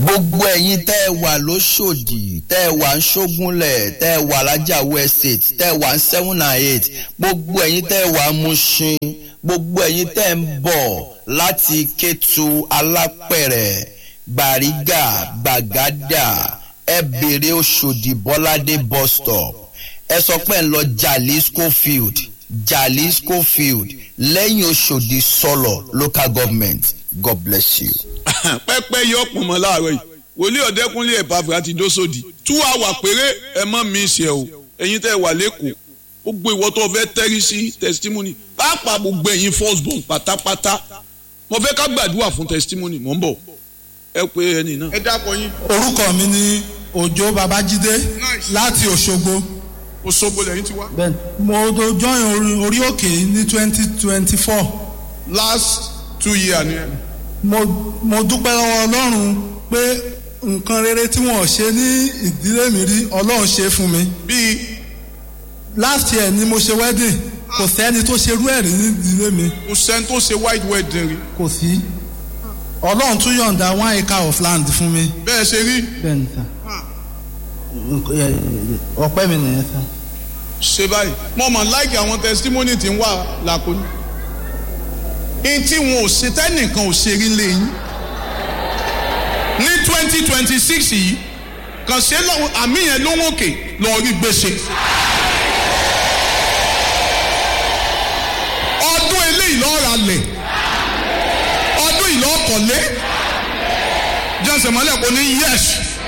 gbogbo ẹ̀yin tẹ́ ẹ wà lóṣòdì tẹ́ ẹ wà ń ṣógúnlẹ̀ tẹ́ ẹ wà lájàwó estate tẹ́ ẹ wà ń seven and eight gbogbo ẹ̀yin tẹ́ ẹ wà ń Mushin gbogbo ẹ̀yin tẹ́ ẹ ń bọ̀ láti Kétu Alápẹ̀rẹ̀ Bàrígà Gbàgádà ẹ bèrè Òṣòdì Bọ́ládé bus stop ẹ sọ pé ẹ ń lọ Jalisco field Jalisco field lẹ́yìn Òṣòdì sọlọ local government God bless you. pẹ́pẹ́ yọ pọ̀nmọ́ láàárọ̀ yìí wòlíì ọ̀dẹ́kúnlé ẹ̀pàfẹ́ àti dósòdì tú àwà péré ẹ mọ́ mi ṣe o ẹ̀yin tẹ́ wà lẹ́kọ̀ọ́ gbogbo ìwọ tó fẹ́ tẹ́rí sí testimony pàápàá gbogbo ẹ̀yin first born pátápátá mo fẹ́ ká gbàdúrà fún testimony mò ń bọ̀ ẹ pé ẹni náà. ẹ dákọ yín. orúkọ mi ni òjó babájídé láti òṣogbo Òṣogbo lẹ́yìn ti wá. bẹ́ẹ̀ mo do join orí- orí òkè ní twenty twenty four last two years ni ẹ. mo mo dúpẹ́ lọ́wọ́ ọlọ́run pé nǹkan rere tí wọ́n ṣe ní ìdílé mi rí ọlọ́run ṣe fún mi bíi last year ni mo ṣe wedding kò sẹ́ni tó ṣerú ẹ̀ rí ní ìdílé mi kò sẹ́ni tó ṣe white wedding rí kò sí ọlọ́run tún yọ̀ǹda one acre of land fún mi bẹ́ẹ̀ ṣe rí bẹ́ẹ̀ ni sà ọpẹ́ mi nìyẹn sà. ṣe báyìí mo mọ̀ láìkì àwọn testimony tí ń wà làkúnyí. in tí wọn ò ṣe tẹ́nìkan ò ṣe rí lẹ́yìn. ní twenty twenty six yìí kàn ṣe lọ àmì yẹn ló ń òkè lọ rí gbèsè. ọdún eléyìí lọ́ọ́ ra lẹ̀ ọdún yìí lọ́ọ́ kọ̀lé jẹ́sẹ̀ mọ́lẹ̀ kò ní yẹ́sì.